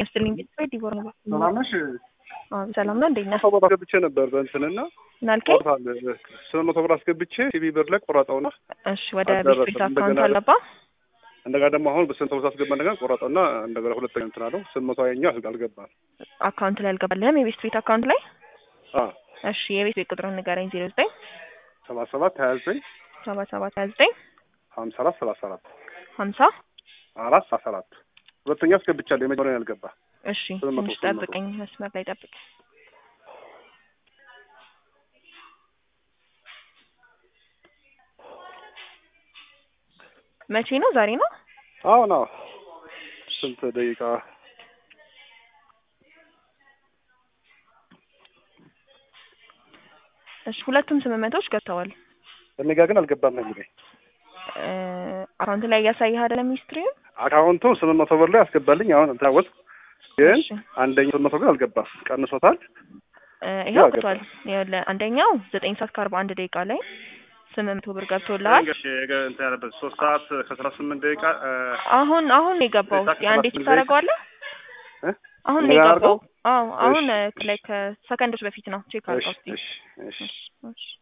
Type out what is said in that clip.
ይስጥልኝ ቤተሰብ ዲቦራ ነው። ሰላም ነሽ? አዎ ሰላም ነው። እንዴት ነህ? ሰው ቦታ አስገብቼ ነበር በእንትንና ምናልከኝ? ቆርጣል ስምንት መቶ ብር አስገብቼ ቲቪ ብር ላይ ቆረጠውና እሺ ወደ አልደረሰም። ቤት አካውንት እንደገና አለባ እንደገና ደግሞ አሁን በስንት ብር አስገባ እንደገና ቆረጠውና እንደገና ሁለተኛ እንትን አለው ስምንት መቶ ያኛ አልገባም። አካውንት ላይ አልገባልህም? የቤት ቤት አካውንት ላይ አ እሺ የቤት ቤት ቁጥሩን ንገረኝ። ዜሮ ዘጠኝ ሰባ ሰባት ሀያ ዘጠኝ ሰባ ሰባት ሀያ ዘጠኝ ሀምሳ አራት ሰላሳ አራት ሀምሳ አራት ሰላሳ አራት ሁለተኛ አስገብቻለሁ የመጀመሪያውን ያልገባ እሺ ስምንት መቶ ትንሽ ስምንት መቶ ጠብቀኝ፣ መስመር ላይ ጠብቅ። መቼ ነው? ዛሬ ነው? አሁን አዎ ስንት ደቂቃ እሺ ሁለቱም ስምምነቶች ገብተዋል። እኔ ጋር ግን አልገባም ነው የሚለኝ እ አካውንት ላይ እያሳየህ አይደለም ሂስትሪውን? አካውንቱ ስምንት መቶ ብር ላይ አስገባልኝ አሁን ታወት ግን እሺ አንደኛው ስምንት መቶ ግን አልገባም ቀንሶታል እ ይኸው ያው ገብቷል። ይኸውልህ አንደኛው ዘጠኝ ሰዓት ከአርባ አንድ ደቂቃ ላይ ስምንት መቶ ብር ገብቶልሃል። እንትን ያለበት ሶስት ሰዓት ከአስራ ስምንት ደቂቃ አሁን አሁን ነው የገባው። ዘጠኝ ሰዓት የአንዴ ከሰባት ቼክ ታደርገዋለህ? እ? አሁን ነው ምን የገባው። አድርገው? አዎ አሁን እሺ፣ ላይ ከሰከንዶች በፊት ነው ቼክ አድርገው እሺ እስኪ። እሺ እሺ እሺ